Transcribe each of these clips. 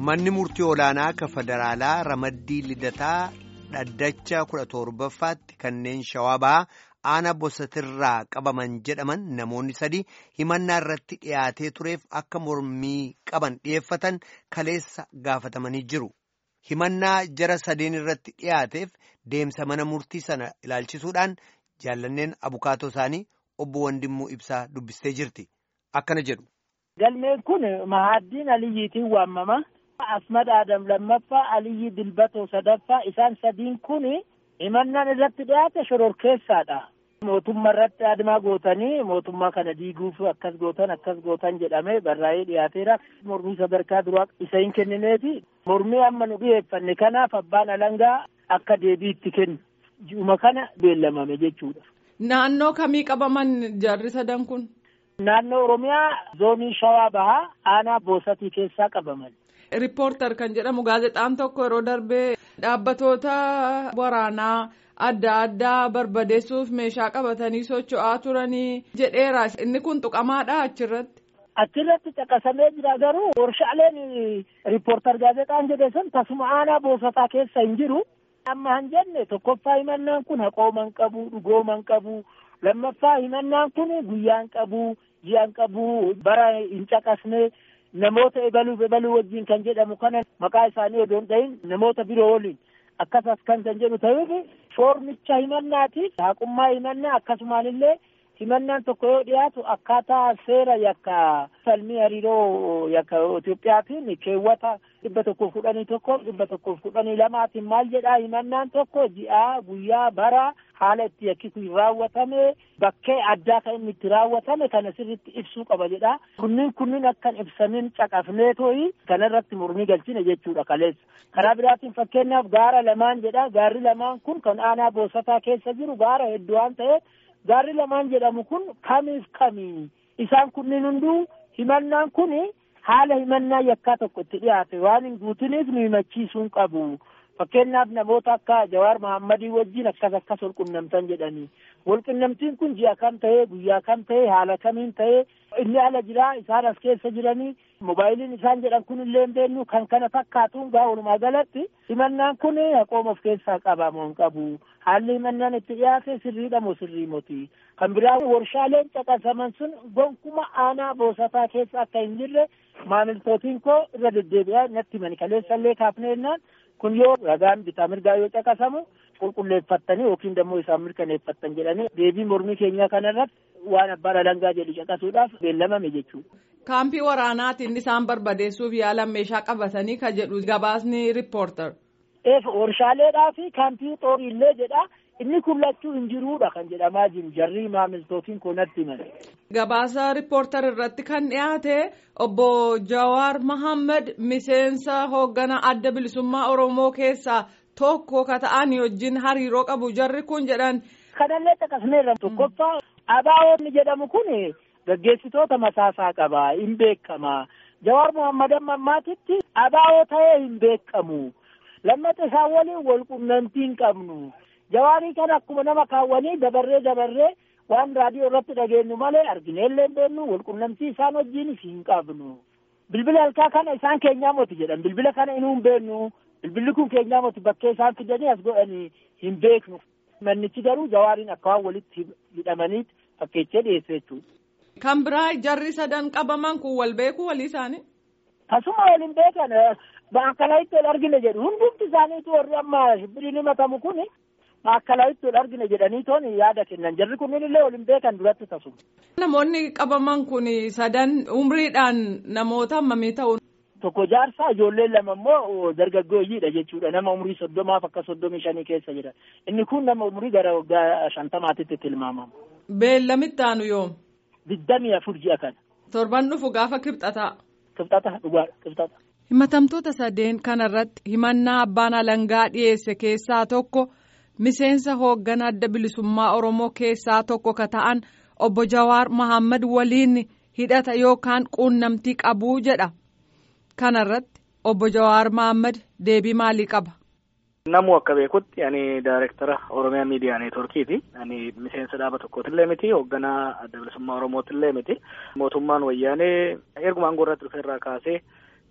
Manni murtii olaanaa akka federaalaa ramaddii lidataa dhaddacha kudha torbaffaatti kanneen shawaa bahaa aanaa bosatirraa qabaman jedhaman namoonni sadii himannaa irratti dhiyaatee tureef akka mormii qaban dhiyeeffatan kaleessa gaafatamanii jiru. Himannaa jara sadeen irratti dhiyaateef deemsa mana murtii sana ilaalchisuudhaan jaallanneen abukaatoo isaanii obbo Wandimmuu Ibsaa dubbistee jirti. Akkana jedhu. Galmeen kun Mahaddiin Aliyyiitiin waamama. Asmad Adam lammaffaa Aliyyi Dilbatoo sadaffaa isaan sadiin kun himannaan irratti dhiyaate shororkeessaadha. Mootummaa irratti adimaa gootanii mootummaa kana diiguuf akkas gootan akkas gootan jedhamee barraa'ee dhiyaateera. Mormii sadarkaa duraa isa hin kennineefi mormii amma nu dhiyeeffanne kanaaf abbaan alangaa akka deebii itti kennu. Ji'uma kana beellamame jechuudha. Naannoo kamii qabaman jarri sadan kun? Naannoo Oromiyaa zoonii Shawaa Bahaa aanaa Boosatii keessaa qabaman. Riippoortar kan jedhamu gaazexaan tokko yeroo darbee dhaabbatoota waraanaa adda addaa barbadeessuuf meeshaa qabatanii socho'aa turanii jedheera. Inni kun tuqamaadha achirratti. Achirratti caqasamee jira garuu warshaaleen riippoortar gaazexaan jedhe sun tasuma aanaa boosataa keessa hin jiru. Amma hin jenne tokkoffaa himannaan kun haqooman qabu dhugooman qabu lammaffaa himannaan kun guyyaan qabu ji'an qabu bara hin caqasne. namoota ebaluu ebaluu wajjin kan jedhamu kana maqaa isaanii odoo hin ta'in namoota biroo waliin akkasas kan kan jedhu ta'uuf foormicha himannaatiif haqummaa himannaa akkasumaan illee himannaan tokko yoo dhiyaatu akkaataa seera yakka falmii hariiroo yakka Itoophiyaatiin keewwata dhibba tokkoof kudhanii tokko dhibba tokkoof kudhanii lamaatiin maal jedhaa himannaan tokko ji'aa guyyaa bara haala itti yakki kun raawwatame bakkee addaa kan inni itti raawwatame kana sirriitti ibsuu qaba jedha kunniin kunniin akkan ibsamin caqafnee tooyi kanarratti mormii galchine jechuudha kaleessa karaa biraatiin fakkeenyaaf gaara lamaan jedha gaarri lamaan kun kan aanaa boosataa keessa jiru gaara hedduu waan ta'eef gaarri lamaan jedhamu kun kamiif kamii isaan kunniin hunduu himannaan kun haala himannaa yakkaa tokko itti dhiyaate waan hin guutiniif nu himachiisuu qabu. Fakkeenyaaf namoota akka Jawaar Mahammadii wajjin akkas akkas wal qunnamtan jedhanii. Wal qunnamtiin kun ji'a kam ta'ee guyyaa kam ta'ee haala kamiin ta'ee inni ala jiraa isaan as keessa jiranii moobaayiliin isaan jedhan kun illee hin beeknu kan kana fakkaatuun gaa walumaa galatti himannaan kun haqooma of keessaa qaba moo hin qabu. Haalli himannaan itti dhiyaate sirriidha moo sirrii moti. Kan biraa warshaaleen caqasaman sun gonkuma aanaa boosataa keessa akka hin jirre maamiltootiin koo irra deddeebi'aa natti himani kaleessallee kaafneennaan kun yoo ragaan bitaa mirgaa yoo caqasamu qulqulleeffattanii yookiin immoo isaan mirkaneeffattan jedhanii deebii mormii keenyaa kanarratti waan abbaan alangaa jedhu caqasuudhaaf beellamame jechuudha. Kaampii waraanaatiin isaan barbadeessuuf yaalan meeshaa qabatanii ka jedhu gabaasni riippoortar. Eef warshaaleedhaa fi kaampii xooriillee jedha inni kun lachuu hin jiruudha kan jedhamaa jiru jarri maamiltootiin kun natti himan. Gabaasa riippoortar irratti kan dhiyaate obbo Jawaar Mahammad miseensa hoogganaa adda bilisummaa Oromoo keessaa tokko ka ta'an wajjin hariiroo qabu jarri kun jedhan. Kanallee caqasneerra tokkoffaa ABO jedhamu kun gaggeessitoota mataasaa qaba hin beekama. Jawaar Muhammad amma ammaatitti ABO ta'ee hin beekamu. Lammata isaan waliin wal qunnamtii hin qabnu. Jawaarii kana akkuma nama kaawwanii dabarree dabarree waan raadiyoo irratti dhageenyu malee argineellee hin beeknu wal qunnamtii isaan wajjinis hin qabnu. Bilbila halkaa kana isaan keenyaa moti jedhan bilbila kana inuu hin beeknu. Bilbilli kun keenyaa moti bakkee isaan fidanii as godhanii hin beeknu. Mannichi garuu jawaariin akka waan walitti hidhamaniitti fakkeechee dhiyeesse jechuudha. Kan biraa jarri sadan qabaman kun wal beeku walii isaanii. Kasuma wal hin beekan maakkalaatti wal argine jedhu hundumti isaaniitu warri amma shibbiriin himatamu kun maakkalaatti wal argine jedhanii toon yaada kennan jarri kunniin illee wal hin beekan duratti tasuma. Namoonni qabaman kun sadan umriidhaan namoota hammamii ta'u. Tokko jaarsaa ijoolleen lama immoo dargaggooyyiidha jechuudha nama umrii soddomaaf akka soddomii shanii keessa jira inni kun nama umrii gara waggaa shantamaatitti tilmaamama. Beellamitti aanu yoom? Digdamii afur ji'a kana. Torban dhufu gaafa kibxataa. Kibxata dhugaadha kibxata. Himatamtoota sadeen kanarratti himannaa abbaan alangaa dhiyeesse keessaa tokko miseensa hoogganaa adda bilisummaa Oromoo keessaa tokko ka ta'an obbo Jawaar Mahammad waliin hidhata yookaan quunnamtii qabuu jedha. Kanarratti obbo Jawaar Mahammad deebii maalii qaba? Namu akka beekutti ani daayirektara Oromiyaa Miidiyaa Neetworkiiti. Ani miseensa dhaaba tokkootillee miti, hoogganaa adda bilisummaa Oromootillee miti. Mootummaan wayyaanee erguma aangoo irratti dhufeerraa kaasee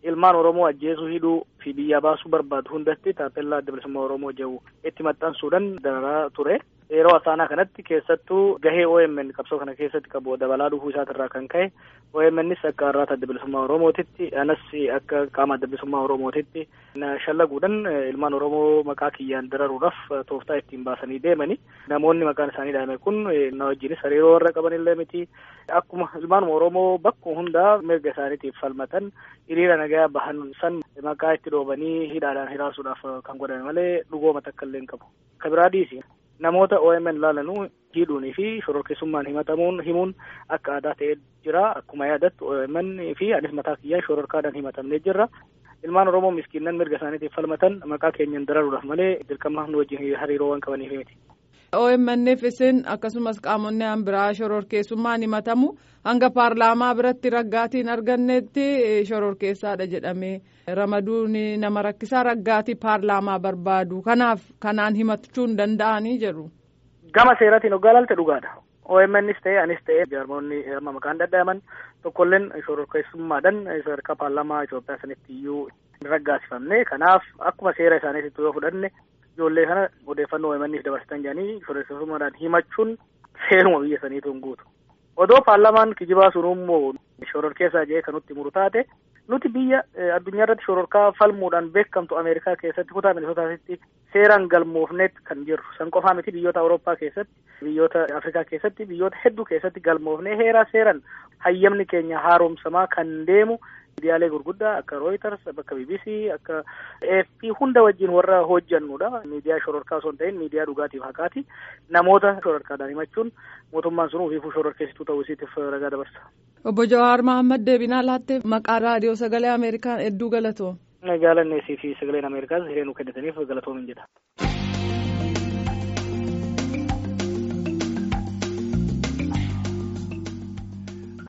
ilmaan Oromoo ajjeesuu hidhuu fi biyya baasuu barbaadu hundatti taappellaa adda bilisummaa Oromoo jedhu itti maxxansuudhaan dararaa ture. Yeroo asaanaa kanatti keessattuu gahee OMN qabsoo kana keessatti qabu dabalaa dhufuu isaatirraa kan ka'e OMNs akka har'aata adda bilisummaa Oromootitti anas akka qaama adda bilisummaa Oromootitti shallaguudhaan ilmaan Oromoo maqaa kiyyaan dararuudhaaf tooftaa ittiin baasanii deemani. Namoonni maqaan isaanii dhaame kun na wajjinis hariiroo warra qabanillee miti. Akkuma ilmaanuma Oromoo bakka hundaa mirga isaaniitiif falmatan hiriira nagaa bahan san maqaa itti dhoobanii hidhaadhaan hiraasuudhaaf kan godhame malee dhugooma takka illee hin qabu. Kabiraa dhiisi. Namoota OMN laalanuu hidhuunii fi shororkeessummaan himatamuun himuun akka aadaa ta'ee jira. Akkuma yaadattu OMN fi anis mataa kiyyaan shororkaadhaan himatamnee jirra. Ilmaan Oromoo miskiinnan mirga isaaniitiif falmatan maqaa keenyan dararuudhaaf malee dirqama nu wajjin hariiroo waan qabaniif miti. OMNF isin akkasumas qaamonni biraa shororkeessummaan himatamu hanga paarlaamaa biratti raggaatiin argannetti shororkeessaadha jedhamee ramaduun nama rakkisaa raggaatii paarlaamaa barbaadu kanaaf kanaan himachuu hin danda'anii jedhu. Gama seeraatiin hoggaa ilaalte dhugaadha. OMNs ta'e anis ta'e jaarmoonni amma maqaan dadhaman tokkolleen shororkeessummaadhaan sadarkaa paarlaamaa Itoophiyaa sanitti iyyuu hin raggaasifamne kanaaf akkuma seera isaaniitti yoo fudhanne ijoollee kana odeeffannoo OMN'if dabarsitan jedhanii shororkeessummaadhaan himachuun seeruma biyya saniitu hin guutu. Odoo paarlaamaan kijibaa sun immoo shororkeessaa jedhee kan nutti muru taate nuti biyya addunyaa irratti shororkaa falmuudhaan beekamtu Ameerikaa keessatti kutaa Minisootaatti seeraan galmoofneet kan jirru. San qofaa miti biyyoota Awurooppaa keessatti, biyyoota Afrikaa keessatti, biyyoota hedduu keessatti galmoofnee heeraa seeran hayyamni keenya haaromsamaa kan deemu miidiyaalee gurguddaa akka Reuters, akka BBC, akka AFP hunda wajjin warra hojjannudha. Miidiyaa shororkaa osoo hin ta'in miidiyaa dhugaatiif haqaati. Namoota shororkaadhaan himachuun mootummaan sun ofiifuu shororkeessituu ta'uu isiitiif ragaa dabarsa. Obbo Jawaar Mahammad deebinaa laattee maqaa raadiyoo sagalee Ameerikaan hedduu galatoo. Jaalanneesii fi sagaleen Ameerikaas hiree nu kennitaniif galatoomin jedha.